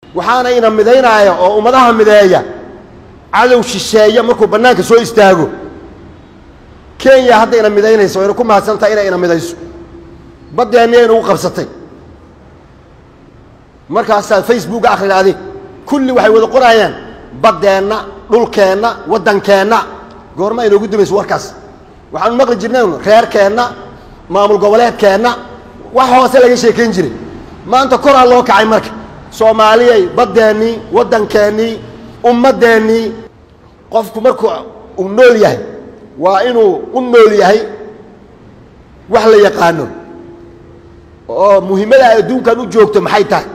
waxaana ina midaynaya oo ummadaha mideeya cadow shisheeya markuu bannaanka soo istaago kenya hadda ina midaynaysa wayna ku mahadsantahay inay ina midayso baddeenna inagu qabsatay markaasaa facebooka akhrida adig kulli waxay wada qoraayaan baddeenna dhulkeenna waddankeenna goorma inoogu dumayso warkaas waxaanu maqli jirnay reerkeenna maamul goboleedkeenna wax hoose laga sheekayn jiray maanta koraa loo kacay marka soomaaliyay baddeennii waddankeennii ummaddeennii qofku markuu uu nool yahay waa inuu u nool yahay wax la yaqaano oo muhimmada ay adduunkan u joogto maxay tahay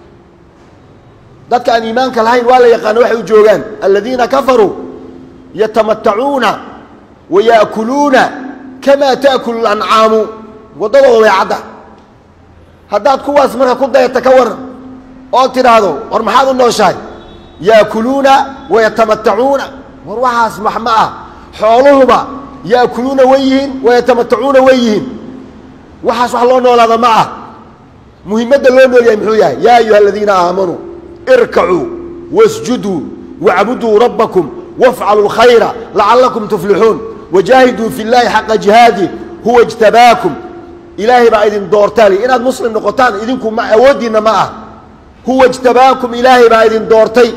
dadka aan iimaanka lahayn waa la yaqaano waxay u joogaan aladiina kafaruu yatamatacuuna wa yaakuluuna kamaa taakulu lancaamu waddadooda way cadda haddaad kuwaas marka ku dayata ka waran oo tidhaahdo war maxaad u nooshahay yaakuluuna wa yatamatacuuna war waxaas max ma ah xooluhuba yaakuluuna way yihiin wa yatamatacuuna way yihiin waxaas wax loo noolaada ma ah muhimadda loo nool yahay muxuu yahay yaa ayuha aladiina aamanuu irkacuu wasjuduu wacbuduu rabbakum wafcaluu اlkhayra lacalakum tuflixuun wajaahiduu fi اllahi xaqa jihaadi huwa اjtabaakum ilaahay baa idin doortaali inaad muslim noqotaan idinku ma awooddiinna ma ah huwa اjtabaakum ilaahay baa idin doortay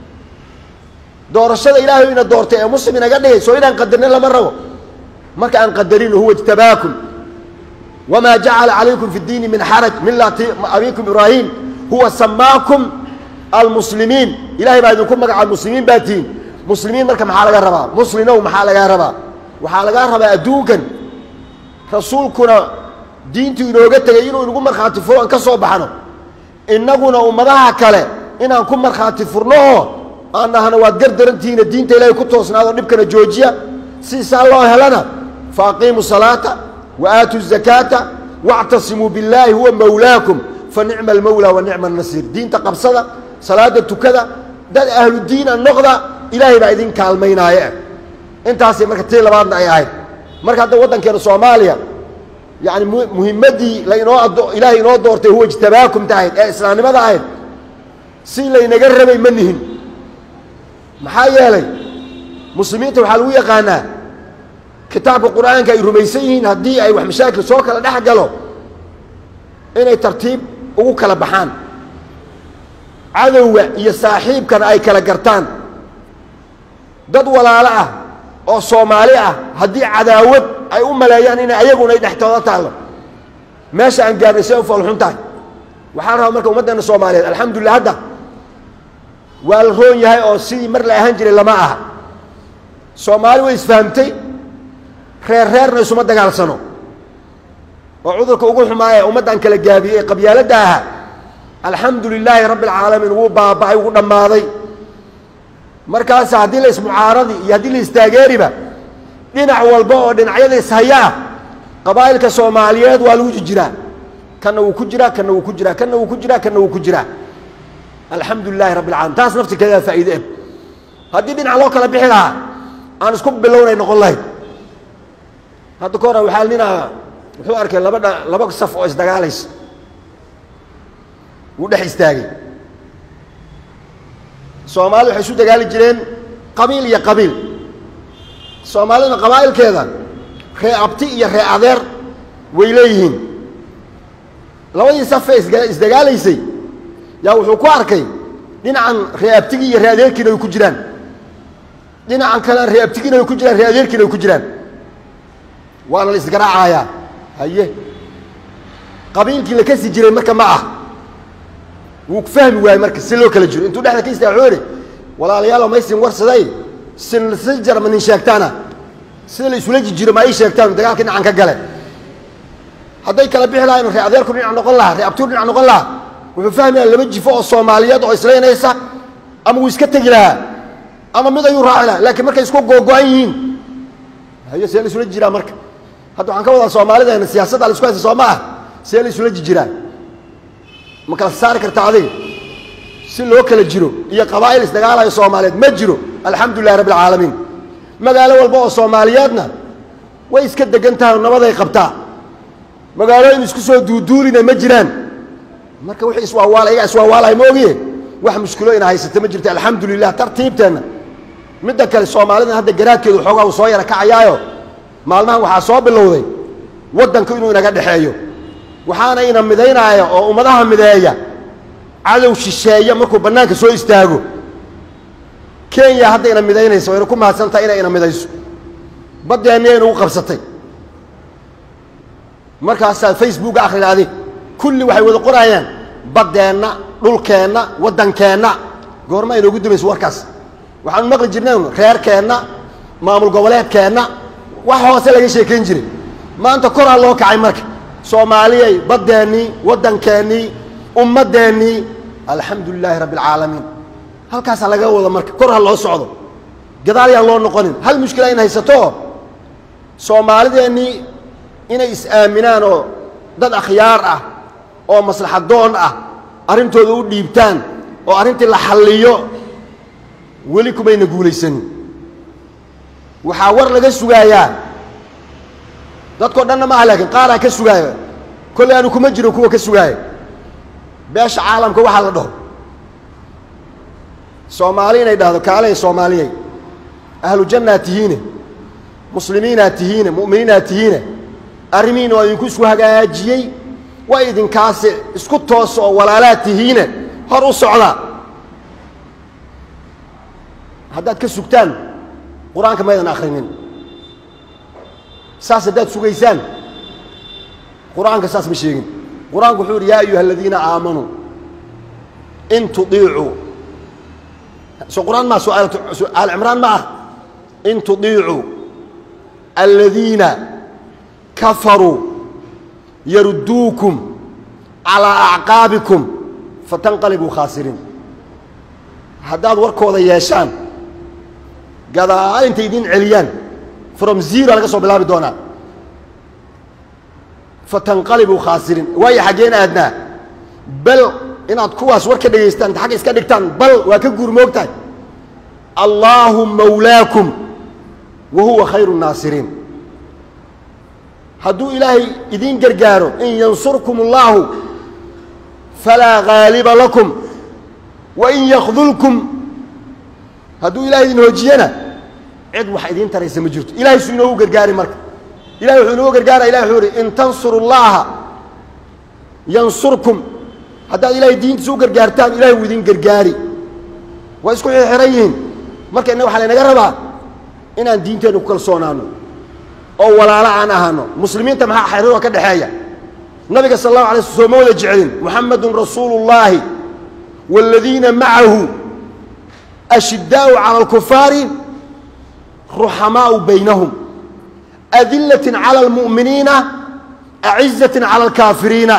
doorashada ilaahay ina doortay ee muslim inaga dhigay soo inaan qadarnin lama rabo marka aan qadarin huwa اjtabaakum wma jacala calaykum fi اdiini min xaraj milati abikum ibraahim huwa samaakum almuslimiin ilahay baa idinku magacaab muslimiin baa tihiin muslimiin marka maxaa laga rabaa muslimow maxaa lagaa rabaa waxaa lagaa rabaa adduunkan rasuulkuna diintu inooga tegay inuu inagu markhaati furo aan ka soo baxno innaguna ummadaha kale inaan ku markhaati furno oo aan nahno waad gardarantihiina diinta ilaahay ku toosnaado dhibkana joojiya sidiisaa loo helana fa aqiimu salaata wa aatuu zakaata wactasimuu billaahi huwa mawlaakum fa nicma almawla wa nicma alnasiir diinta qabsada salaada tukada dad ahlu diina noqda ilaahay baa idin kaalmaynaaye intaasay marka tii labaadna ay ahayd marka hadda waddankeena soomaaliya yani muhimaddii lainoo ilaahay inoo doortay huwa ijtabaakumta ahayd ee islaamnimada ahayd si laynaga rabay ma nihin maxaa yeelay muslimiinta waxaa lagu yaqaanaa kitaabka qur'aanka ay rumaysan yihiin haddii ay wax mashaakil soo kala dhex galo inay tartiib ugu kala baxaan cadowga iyo saaxiibkana ay kala gartaan dad walaalo ah oo soomaali ah haddii cadaawad ay u maleeyaan inay ayaguna ay dhextooda taallo meesha aan gaarnay see u foolxun tahay waxaan rabaa marka ummaddeena soomaaliyeed alxamdulillah hadda waa la roon yahay oo sidii mar la ahaan jiray lama aha soomaali way isfahamtay reer reerna isuma dagaalsano oo cudurka ugu xumaaya ummaddan kala gaabiyey ee qabyaaladda ahaa alxamdu lilaahi rabbi alcaalamiin wuu baaba'ay ugu dhammaaday markaas haddii la ismucaaradi iyo haddii la istaageeriba dhinac walba oo dhinacyada ishaya ah qabaa'ilka soomaaliyeed waa lagu jijiraa kanna wuu ku jiraa kanna wuu ku jiraa kanna wuu ku jiraa kanna wuu ku jiraa alxamdu lilahi rabbi alcalamin taas naftirkeedaa faa'iide eb haddii dhinac loo kala bixi lahaa aan isku bilownay noqon lahayd hadda ka hora waxaa ninaa wuxuu arkay laba dha laba saf oo isdagaalaysa wuu dhex istaagay soomaalida waxay isu dagaali jireen qabiil iyo qabiil soomaalida qabaa'ilkeeda ree abti iyo ree adeer way leeyihiin labadii safee isga isdagaalaysay yaa wuxuu ku arkay dhinacan ree abtigii iyo ree adeerkiina ay ku jiraan dhinacan kalean ree abtigiina ay ku jiraan ree adeerkiina ay ku jiraan waana la isgaraacayaa haye qabiilkii la kasi jiray marka ma ah wuu fahmi waayey marka si loo kala jiro intuu dhexda ka istaaga wuxuu idhi walaalayaalo maysin warsaday sinsi jar ma nin sheegtaana sida la isula jijiro ma ii sheegtaan dagaalka dhinacan ka gale hadday kala bixi lahayn ree adeerku dhinac noqon lahaa ree abtigu dhinac noqon lahaa wuxuu fahmayaa laba jifo oo soomaaliyeed oo islaynaysa ama wuu iska tegi lahaa ama mid ayuu raaci lahaa laakiin markay isku googo-an yihiin hayo see la isula jiraa marka hadda waxaan ka wadaa soomaalideena siyaasadda la isku haysta soo ma ah see la isula jijiraa ma kala saari karta adiga si loo kala jiro iyo qabaa'il isdagaalayo soomaaliyeed ma jiro alxamdu lilahi rabbi alcaalamiin magaalo walba oo soomaaliyeedna way iska degan tahay oo nabaday qabtaa magaalooyin isku soo duuduulina ma jiraan marka wixii iswaawaala iyagaa iswaawaalaya ma ogiye wax mushkilo ina haysata ma jirto alxamdu lilah tartiibteenna midda kale soomaalidan hadda garaadkeedu xoogaa uu soo yara kacayaayo maalmahan waxaa soo bilowday waddanku inuu inaga dhexeeyo waxaana ina midaynaaya oo ummadaha mideeya cadow shisheeya markuu bannaanka soo istaago kenya hadda ina midaynaysa wayna ku mahadsantahay inay ina midayso baddeenniya inugu qabsatay markaasaa facebook akhrida adig kulli waxay wada qoraayaan baddeenna dhulkeenna waddankeenna goorma inoogu dumayso warkaas waxaanu maqli jirnay reerkeenna maamul goboleedkeenna wax hoose laga sheekayn jiray maanta koraa loo kacay marka soomaaliyay baddeennii waddankeennii ummaddeennii alxamdu lilaahi rabbi alcaalamiin halkaasaa laga wada marka kor ha loo socdo gadaal yaan loo noqonin hal mushkila in haysato soomaalideennii inay is-aaminaan oo dad akhyaar ah oo maslaxadoon ah arrintooda u dhiibtaan oo arrintii la xalliyo weli kumayna guulaysanin waxaa war laga sugaayaa dadkao dhanna ma ah laakiin qaaraa ka sugaaya kolley aanu kuma jiro kuwa ka sugaaya beesha caalamka waxaa la dhaho soomaali inay dhahdo kaalay soomaaliyay ahlu jannaad tihiine muslimiinaad tihiine mu'miniinaad tihiine arrimihiina waa idinku isku hagaajiyey waa idinkaasi isku toosa oo walaalaad tihiine hor u socdaa haddaad ka sugtaan qur-aanka maydan akhrinin saas haddaad sugaysaan qur-aanka saas ma sheegin qur-aanku wuxuu yidhi yaa ayuha aladiina aamanuu in tudiicuu soo qur-aan maa soo aal cimraan ma ah in tudiicuu aladiina kafaruu yarudduukum calaa acqaabikum fatanqalibuu khaasiriin haddaad warkooda yeeshaan gadaal intay idin celiyaan from zero laga soo bilaabi doonaa fatanqalibuu khaasiriin waayo xaggeen aadnaa bal inaad kuwaas war ka dhegaystaan inta xagga iska dhigtaan bal waa ka guurmoogtahay allaahu mawlaakum wa huwa khayru nnaasiriin hadduu ilaahay idiin gargaaro in yansurkum اllaahu falaa gaaliba lakum wa in yakdulkum hadduu ilahay idin hoojiyana cid wax idiin taraysa ma jirto ilahay suu inoogu gargaari marka ilahay wuxuu inoogu gargaaraya ilahi wuxuu ihi in tansuru اllaha yansurkum haddaad ilahay diintiisa u gargaartaan ilahay wuu idin gargaari waa isku xirxiran yihiin marka inna waxaa laynaga rabaa inaan diinteenna ku kalsoonaano oo walaalo aan ahaano muslimiinta maxaa xeriroo ka dhexeeya nabiga sal allahu alay sl sooma wada jeclin muxamedun rasuulu اllaahi wاladiina macahu ashiddaa'u cala alkufaari ruxamaau baynahum adilatin cala almu'miniina acizatin cala alkaafiriina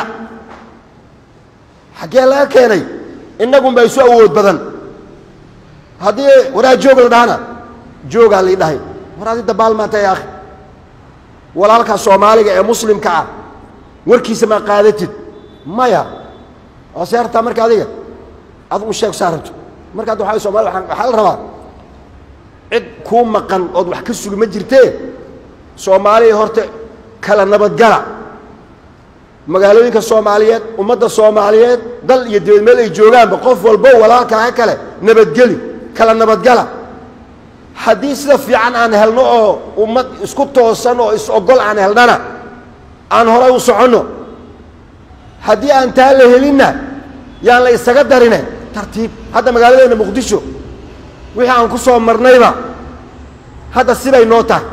xaggee laga keenay innagun baa isu awood badan haddii waraa joog la dhahana joogaa lii dhahay war adi dabaal maanta ya akhi walaalkaa soomaaliga ee muslimka ah warkiisa maa qaadatid maya oo see hartaa marka adiga adigu sheeg saa rabto marka adda waa somali waxaa la rabaa cid kuu maqan ood wax ka sugi ma jirtee soomaaliya horta kala nabadgala magaalooyinka soomaaliyeed ummadda soomaaliyeed dal iyo dibad meel ay joogaanba qof walbo walaalkaa kale nabadgeli kala nabadgala haddii sida fiican aan helno oo ummad isku toosan oo is-ogol aan helnana aan horay u soconno haddii aan taa la helinna yaan la isaga darine tartiib hadda magaaladeenna muqdisho wixii aan ku soo marnayba hadda sibay noo tahay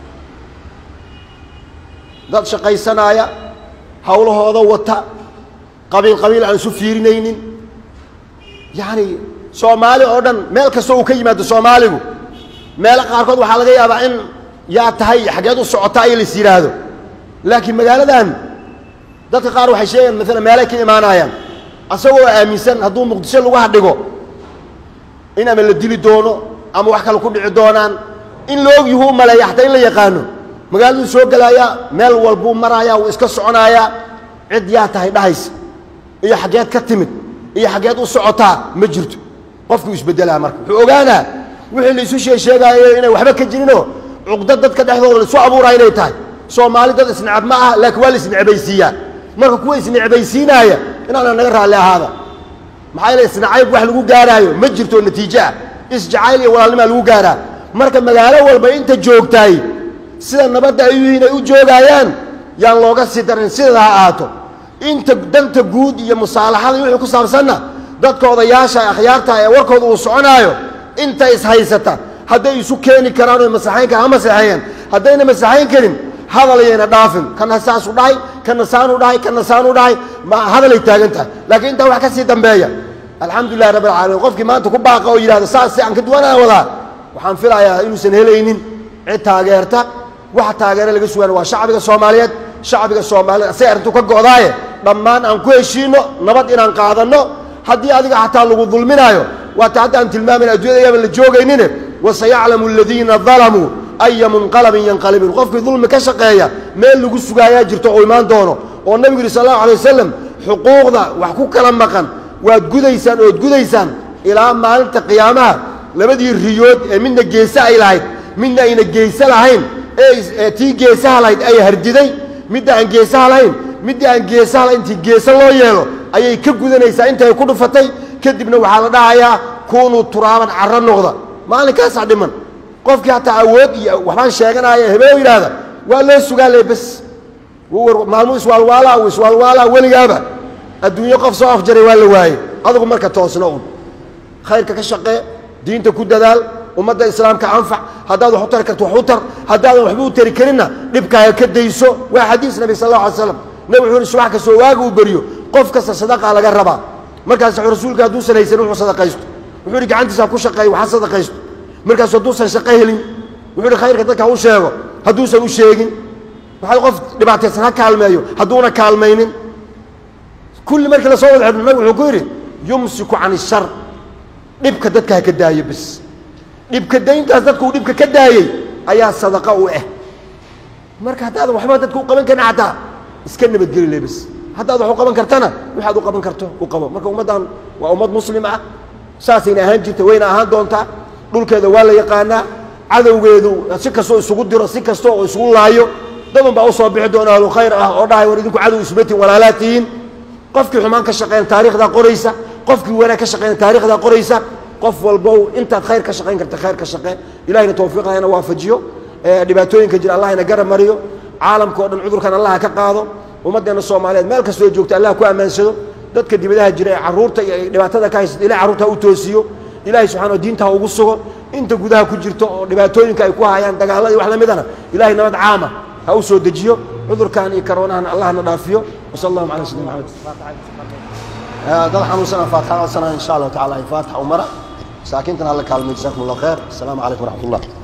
dad shaqaysanaaya hawlahooda wata qabiil qabiil aan isu fiirinaynin yacani soomaali oo dhan meel kasta uu ka yimaado soomaaligu meelo qaarkood waxaa laga yaabaa in yaa tahay xaggeed u socotaa iyo lais yidhaahdo laakiin magaaladan dadka qaar waxay sheegayaan maalan meelay ka imaanayaan asagoo aaminsan hadduu muqdisho lagu hadhigo in ama la dili doono ama wax kale ku dhici doonaan in la og yuhu u maleeya xataa in la yaqaano magaaladuu soo gelaayaa meel walbuu maraaya wuu iska soconaayaa cid yaa tahay dhahaysa iyo xaggeed ka timid iyo xaggeed u socotaa ma jirto qofkuu isbeddelaa marka wuxuu ogaanaa wixii la isu sheesheegaayo inay waxba ka jirinoo cuqdad dadka dhexdooda la isu abuuraa inay tahay soomaali dad isnecab ma aha laakiin waa la isnecbaysiiyaa marka kuwa isnecbaysiinaaya inaana naga raalli ahaada maxaa yeele isnacayb wax lagu gaaraayo ma jirto natiijo ah isjacayl iyo walaalnimaa lagu gaaraa marka magaalo walba inta joogtaay sida nabadda ay yihiin ay u joogaayaan yaan looga sii darin sideeda ha ahaato inta danta guud iyo musaalaxada iyo wixii ku saabsanna dadka odayaasha akhyaarta ee warkooda uu soconaayo inta ishaysata hadday isu keeni karaan oy masaxayn karaan ha masaxeeyeen haddayna masaxayn karin hadal ayayna dhaafin kana saasu dhahay kana saanu dhahay kana saanu dhahay ma hadalay taagan tahay laakiin intaa wax ka sii dambeeya alxamdulilahi rabbi alcaalamiin qofkii maanta ku baaqa oo yidhahda saas si aan ka duwanaa wadaa waxaan filayaa inuusan helaynin cid taageerta waxa taageera laga sugaana waa shacbiga soomaaliyeed shacbiga soomaaliyeed asay arrintu ka go'daaye dhammaan aan ku heshiino nabad inaan qaadanno haddii adiga xataa lagu dulminaayo waata hadda aan tilmaamin addunyada yaaban la joogaynine wasayaclamu aladiina dalamuu aya munqalabin yanqalibuun qofkii dulmi ka shaqeeya meel lagu sugaayaa jirto oo imaan doono oo nebigu yidhi sal allahu alay wasalam xuquuqda wax ku kala maqan waad gudaysaan ood gudaysaan ilaa maalinta qiyaamaha labadii riyood ee midna geese ay lahayd midna ayna geese lahayn ee tii geesaha lahayd ay hardiday midda aan geesaha lahayn midda aan geesaha lahayn intii geese loo yeelo ayay ka gudanaysaa intay ku dhufatay kadibna waxaa la dhahayaa kunuu turaaban carro noqda maalinkaasaa dhiman qofkii hataa awood iyo waxbaan sheeganaya hebeo yidhaahda waa loo sugaa le bes maalmu iswaalwaalaa iswaalwaalaa weligaaba adduunyo qof soo afjaray waa la waaye adigu marka toosno un khayrka ka shaqee diinta ku dadaal ummadda islaamka anfac haddaad wax u tari karto wax u tar haddaadan waxba u tari karinna dhibkaaga ka dayso waa xadiis nabi sal alla alay slam nabi wuxuu yhi subax kastoo waaga uu beriyo qof kasta sadaqaa laga rabaa markaas rasuulka hadduusan haysan wuxuu sadaqaysto wuxuu yidhi gacantiisa ku shaqeeyo waxa sadaqaysto markaasu hadduusan shaqo helin wuxuu yidhi khayrka dadka ha u sheego hadduusan u sheegin waxaa qof dhibaataysan ha kaalmeeyo hadduuna kaalmaynin kulli markii la soo wada xidhno nabig wuxuu ku yidhi yumsiku can ishar dhibka dadka ha ka daayo bes dhibka dayntaas dadka uu dhibka ka daayey ayaa sadaqa u ah marka haddaadan waxba dadka u qaban karin xataa iska nabadgeli le bes haddaad wax u qaban kartana waxaad u qaban karto u qabo marka ummaddan waa ummad muslim ah saasayna ahaan jirta wayna ahaan doontaa dhulkeeda waa la yaqaanaa cadowgeedu si kastoo isugu diro si kasta oo isugu laayo dadun baa usoo bixi doona ahlu khayr ah oo dhahay war idinku cadow ismatiin walaalaad tihiin qofkii xumaan ka shaqeyn taarikhdaa qoraysa qofkii wanaag ka shaqeyn taarikhdaa qoraysa qof walbow intaad khayr ka shaqayn karta khayr ka shaqee ilahina tawfiiqda ina waafajiyo dhibaatooyinka jira allah ina garab mariyo caalamka o dhan cudurkan allah ka qaado ummaddeena soomaaliyeed meel kastoo joogta allah ku ammaansado dadka dibadaha jira ee carruurta iyo dhibaatada ka haysata ilahay carruurta ha u toosiyo ilahay subxana diinta ha ugu sugo inta gudaha ku jirto oo dhibaatooyinka ay ku hayaan dagaalladii wax la midana ilahay nabad caama ha u soo dejiyo cudurkan iyo karoonahan allahna dhaafiyo wasal allahuma cala sayidina maxamed dad xanuunsana faatixa codsanaya insha allahu tacala ay faatixa umara masaakiintan hala kaalmay jasakum allah khayr asalaamu calaykum waraxmat ullah